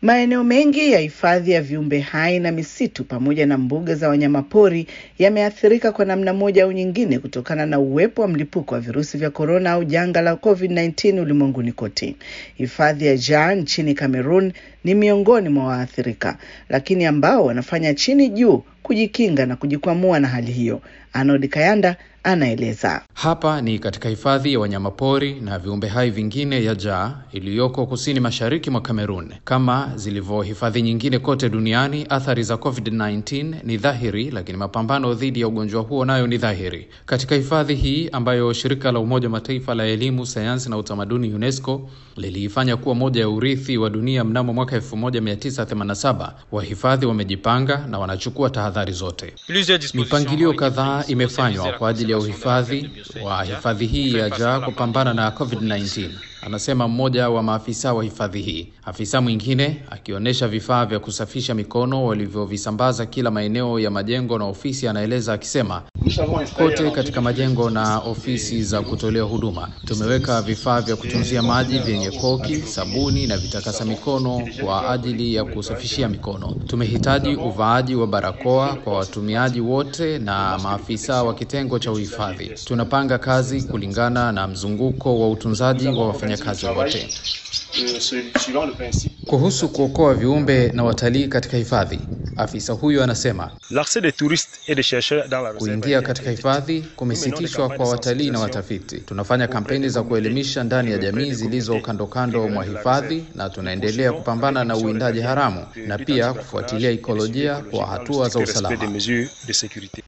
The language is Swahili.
Maeneo mengi ya hifadhi ya viumbe hai na misitu pamoja na mbuga za wanyamapori yameathirika kwa namna moja au nyingine kutokana na uwepo wa mlipuko wa virusi vya korona au janga la COVID-19 ulimwenguni kote. Hifadhi ya Jaa nchini Cameroon ni miongoni mwa waathirika, lakini ambao wanafanya chini juu kujikinga na kujikwamua na hali hiyo. Arnold Kayanda anaeleza. Hapa ni katika hifadhi ya wanyamapori na viumbe hai vingine ya Jaa iliyoko kusini mashariki mwa Kamerun. Kama zilivyo hifadhi nyingine kote duniani, athari za COVID-19 ni dhahiri, lakini mapambano dhidi ya ugonjwa huo nayo ni dhahiri. Katika hifadhi hii ambayo shirika la Umoja wa Mataifa la elimu, sayansi na utamaduni UNESCO liliifanya kuwa moja ya urithi wa dunia mnamo mwaka 1987, wahifadhi wamejipanga na wanachukua tahadhari zote. Mipangilio kadhaa imefanywa kwa ajili ya uhifadhi wa hifadhi hii ya Jaa kupambana na COVID-19, anasema mmoja wa maafisa wa hifadhi hii. Afisa mwingine akionyesha vifaa vya kusafisha mikono walivyovisambaza kila maeneo ya majengo na ofisi, anaeleza akisema, kote katika majengo na ofisi za kutolea huduma tumeweka vifaa vya kutunzia maji vyenye koki, sabuni na vitakasa mikono kwa ajili ya kusafishia mikono. Tumehitaji uvaaji wa barakoa kwa watumiaji wote na maafisa wa kitengo cha uhifadhi. Tunapanga kazi kulingana na mzunguko wa utunzaji wa wafanyakazi wote. Kuhusu kuokoa viumbe na watalii katika hifadhi, afisa huyo anasema kuingia katika hifadhi kumesitishwa kwa watalii na watafiti. Tunafanya kampeni za kuelimisha ndani ya jamii zilizo kando kando mwa hifadhi, na tunaendelea kupambana na uwindaji haramu na pia kufuatilia ikolojia kwa hatua za usalama.